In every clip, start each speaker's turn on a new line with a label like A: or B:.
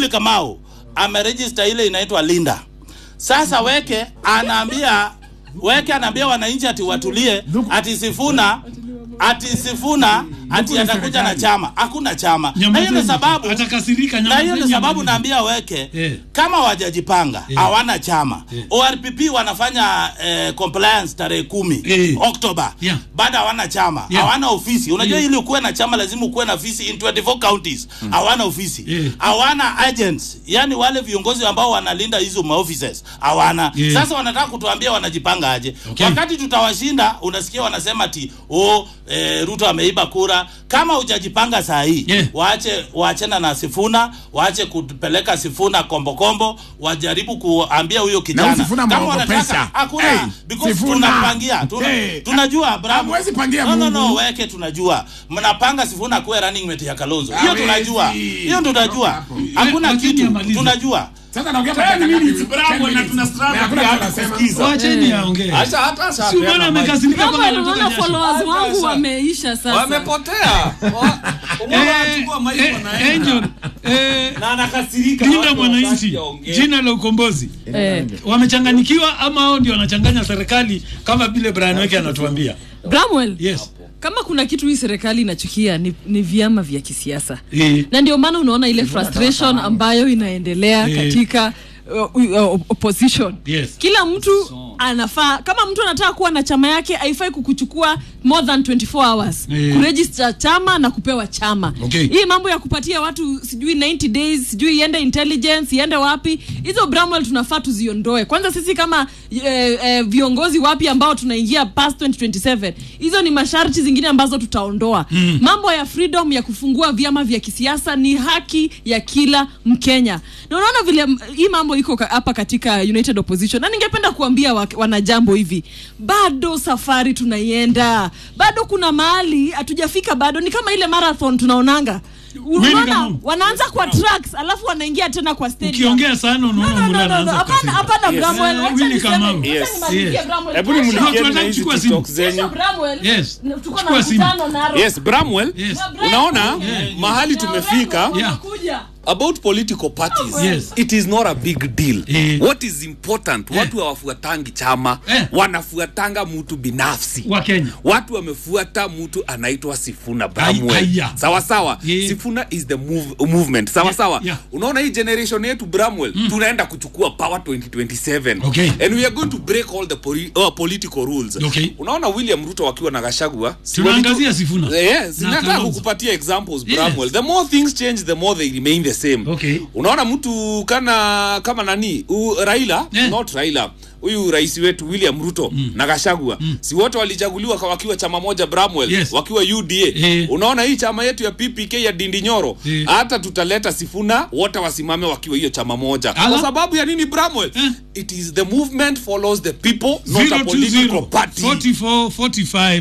A: Muli Kamau ameregister ile inaitwa Linda. Sasa Weke anaambia Weke anaambia wananchi ati watulie, ati Sifuna ati Sifuna ati atakuja na chama. Hakuna chama. Na hiyo ndio
B: Nyamazeni.
A: sababu
B: Atakasirika,
A: na hiyo ndio
B: nyamazeni,
A: sababu
B: nyamazeni.
A: naambia Weke
B: Eh.
A: kama wajajipanga
B: Eh.
A: hawana chama.
B: Eh.
A: ORPP wanafanya eh, compliance tarehe kumi
B: Eh.
A: Oktoba
B: Yeah.
A: bado hawana chama
B: Yeah.
A: hawana ofisi unajua
B: Yeah.
A: ili ukuwe na chama lazima ukuwe na ofisi in 24 counties hawana ofisi
B: Yeah.
A: hawana agents yani wale viongozi ambao wanalinda hizo maoffices hawana
B: Yeah.
A: sasa wanataka kutuambia wanajipanga aje
B: Okay.
A: wakati tutawashinda unasikia wanasema ati oh, eh, Ruto ameiba kura kama hujajipanga saa hii
B: Yeah.
A: waache waachana na Sifuna waache kupeleka Sifuna kombokombo wajaribu kuambia huyo kijana
C: Sifuna
A: kama
C: mwogopesha.
A: wanataka hakuna
C: Hey,
A: because
C: Sifuna.
A: tunapangia tuna,
C: Hey.
A: tunajua Abraham
C: Hamwezi pangia
A: no, no, no,
C: Mungu.
A: weke tunajua mnapanga Sifuna kuwe running mate ya Kalonzo hiyo
C: Hawezi.
A: tunajua hiyo tunajua
C: Hapo.
A: hakuna
B: Lakini
A: kitu
B: amalize.
A: tunajua
C: Sasa naongea
D: Ten
C: dakika ngapi?
D: minutes, bravo,
C: Ten
D: na
C: minutes.
D: tuna struggle
C: Na hakuna
D: pia
C: kitu
D: hata
C: anasema.
D: kusikiza.
B: Wacheni aongee.
D: Acha hata
B: Si umeona
D: shapeana mic.
B: amekasirika kama
E: Kama
B: anatoka
E: unaona
B: jasho.
E: followers wangu
D: Sasa.
E: wameisha sasa.
D: Wamepotea. Wa- umeona wanachukua mic
B: Eh,
D: wanaenda.
B: Angel, eh,
D: Na anakasirika.
B: Linda
D: watu
B: Mwananchi,
D: hawataki aongee.
B: jina la ukombozi,
E: Eh,
B: wamechanganyikiwa ama hao ndio wanachanganya serikali kama vile Brian Weke anatuambia?
E: Bramwell,
B: Yes.
E: kama kuna kitu hii serikali inachukia ni, ni vyama vya kisiasa
B: Eh.
E: na ndio maana unaona ile frustration ambayo inaendelea
B: Eh.
E: katika uh, uh, opposition
B: Yes.
E: kila mtu anafaa kama mtu anataka kuwa na chama yake haifai kukuchukua more than 24 hours
B: Eh.
E: kuregister chama na kupewa chama
B: Okay.
E: hii mambo ya kupatia watu sijui 90 days sijui iende intelligence iende wapi hizo bramwell tunafaa tuziondoe kwanza sisi kama eh, eh, viongozi wapi ambao tunaingia past 2027 hizo ni masharti zingine ambazo tutaondoa mm. mambo ya freedom ya kufungua vyama vya kisiasa ni haki ya kila mkenya na unaona vile m- hii mambo iko ka- hapa katika united opposition na ningependa kuambia wa, wanajambo hivi bado safari tunaienda bado kuna mahali hatujafika bado ni kama ile marathon tunaonanga unaona
B: Kamau.
E: wanaanza kwa tracks alafu wanaingia tena kwa stadium
B: Ukiongea sana
E: No,
B: unaona
E: no, no,
B: Mura
E: no, no.
B: anaanza
E: Hapana,
B: kukasirika.
E: hapana, Bramwell.
B: Eh,
E: Wacha
B: Willy
E: niseme,
B: Kamau.
E: wacha
B: Yes,
E: nimalizie
B: yes.
E: Bramwell.
D: Hebu
E: Kesho-
D: nimulikieni
B: Tunataka
D: na hizi
B: kuchukua simu.
D: TikTok zenyu.
E: kesho Bramwell,
B: Yes.
E: na- tuko na
B: Chukua simu.
E: mkutano Narok.
D: Yes, Bramwell.
B: Yes.
E: Na Bramwell,
D: Unaona
E: yeah.
D: mahali
E: Na
D: tumefika
E: Orengo
B: Yeah.
E: wanakuja.
D: about political parties
B: Yes.
D: it is not a big deal
B: Eh.
D: what is important
B: Eh.
D: watu hawafuatangi chama
B: Eh.
D: wanafuatanga mtu binafsi
B: Wa Kenya.
D: watu wamefuata mtu anaitwa sifuna
B: Ai-
D: bramwell
B: aya.
D: sawa sawa
B: Yeah.
D: sifuna is the move, movement sawa sawa
B: yeah.
D: unaona hii generation yetu bramwell tunaenda kuchukua power 2027
B: Okay.
D: and we are going to break all the poli uh, political rules
B: Okay.
D: unaona william ruto wakiwa na gashagua si
B: Tunaangazia
D: walitu-
B: Sifuna.
D: Yes,
B: Na
D: nataka
B: Kalonzo.
D: kukupatia examples
B: Yes.
D: Bramwell. The more things change, the more they remain the same.
B: Okay.
D: Unaona mtu kana kama nani? U, Raila,
B: Eh.
D: not Raila. Huyu rais wetu William Ruto na Gachagua. Si wote walichaguliwa kwa wakiwa chama moja Bramwell,
B: Yes.
D: wakiwa UDA.
B: Eh.
D: Unaona hii chama yetu ya PPK ya Dindi Nyoro,
B: Eh.
D: hata tutaleta Sifuna wote wasimame wakiwa hiyo chama moja.
B: Ala.
D: Kwa sababu ya nini Bramwell?
B: Eh.
D: It is the movement follows the people, not a political party.
B: 44 45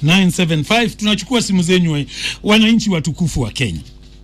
B: 975 tunachukua simu zenyu wa- wananchi watukufu wa Kenya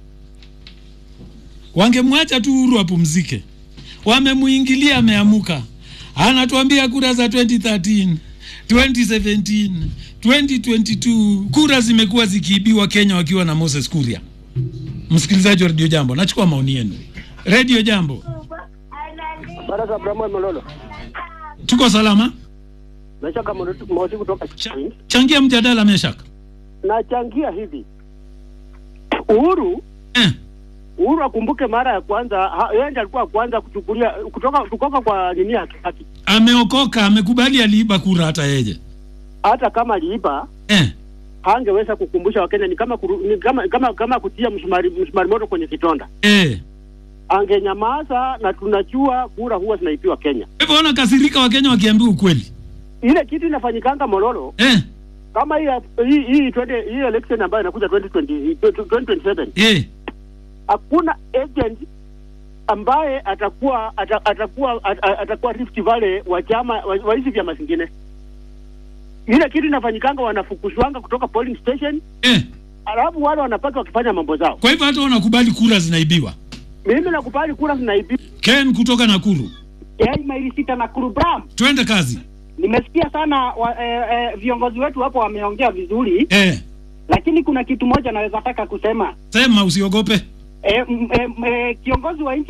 B: wangemwacha tu huru apumzike wamemuingilia ameamuka anatuambia kura za 2013 2017 2022 kura zimekuwa zikiibiwa Kenya wakiwa na Moses Kuria msikilizaji wa redio jambo nachukua maoni yenu redio jambo
F: Baraka Abrahamu Mololo.
B: tuko salama
F: Nashaka Mosi kutoka
B: Cha,
F: Chini.
B: changia mjadala meshaka
F: Nachangia hivi. Uhuru
B: eh.
F: Uhuru akumbuke mara ya kwanza ha- yeye ndiye alikuwa wa kwanza kuchukulia kutoka kutoka kwa nini ya haki.
B: ameokoka amekubali aliiba kura hata yeye
F: Hata kama aliiba
B: eh.
F: hangeweza kukumbusha Wakenya ni kama kuru, ni kama kama kama kutia msumari msumari moto kwenye kitonda.
B: Eh.
F: Angenyamaza na tunajua kura huwa zinaipiwa Kenya.
B: hivyo wanakasirika wakenya wakiambiwa ukweli
F: Ile kitu inafanyikanga Mololo
B: eh.
F: kama hii hii hii 20 hii election ambayo inakuja 2020 2027
B: Eh.
F: hakuna agent ambaye atakuwa ata, atakuwa at, at- atakuwa Rift Valley wa chama wa wa hizi vyama zingine. Ile kitu inafanyikanga, wanafukuzwanga kutoka polling station,
B: Eh.
F: alafu wale wanapata wakifanya mambo zao.
B: kwa hivyo hata wanakubali kura zinaibiwa
F: Mimi nakubali kura zinaibiwa.
B: ken kutoka nakuru
G: Yai maili sita na kurubram.
B: twende kazi
G: Nimesikia sana wa, eh, eh, viongozi wetu hapo wameongea vizuri,
B: eh.
G: lakini kuna kitu moja naweza taka kusema
B: sema usiogope
G: eh, m, eh, m, eh, kiongozi wa nchi